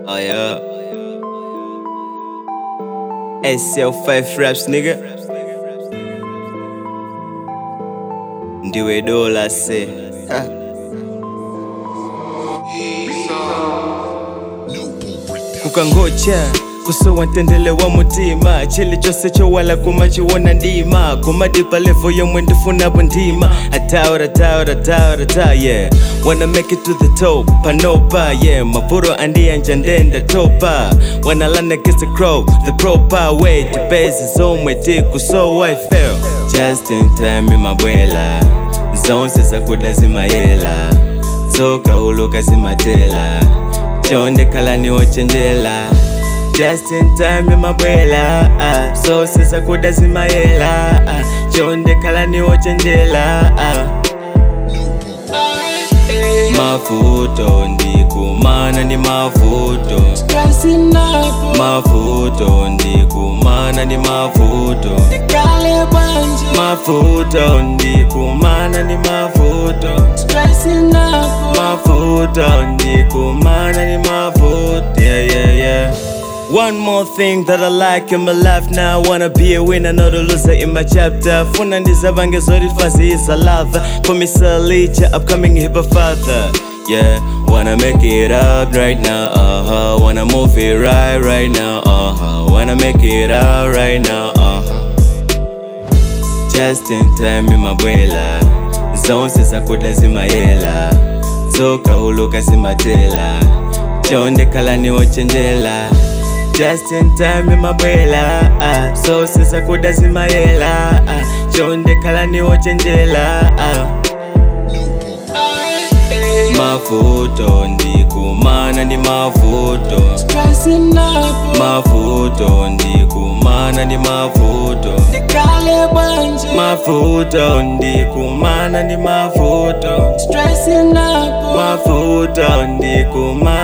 Oh yeah. SL5 raps nigga. Ndiwe dola se. Ha. kukangocha kusowa ntendele wa mutima chili chose chowala kumachiwona ndima kumadipa levo yomwe ndifunapo ndima ataura taura taura ta yeah wanna make it to the top panopa yeah mapuro andiyanja ndenda topa wanna land against the crow the proper way to base zomwe tikusowa i feel just in time imabwela zonse zakuda zimayela tsoka uluka zimatela chonde khalani wochenjela just in time imabwela ah. zonse zakuda zimayela ah. chonde khalani wochenjela ah. mavuto ndikumana ni mavuto Stressing up, mavuto ndikumana ni mavuto kale banje. mavuto ndikumana ni mavuto Stressing up, mavuto ndikumana ni mavuto yeah, yeah, yeah. One more thing that I like in my life now Wanna be a winner, not a loser in my chapter Funa ndizabange zori fazi is a lather Komisa licha, upcoming hip father Yeah, wanna make it up right now, uh-huh Wanna move it right, right now, uh-huh Wanna make it out right now, uh-huh Just in time imabwela zonse zakuda zimayela tsoka uluka zimatela chonde khalani wochenjela just in time imabwela ah. zonse zakuda zimayela ah. chonde khalani wochenjela ah. mavuto ndikumana ni mavuto stressing up, mavuto ndikumana ni mavuto kale banje. mavuto ndikumana ni mavuto Stressing up, mavuto ndikumana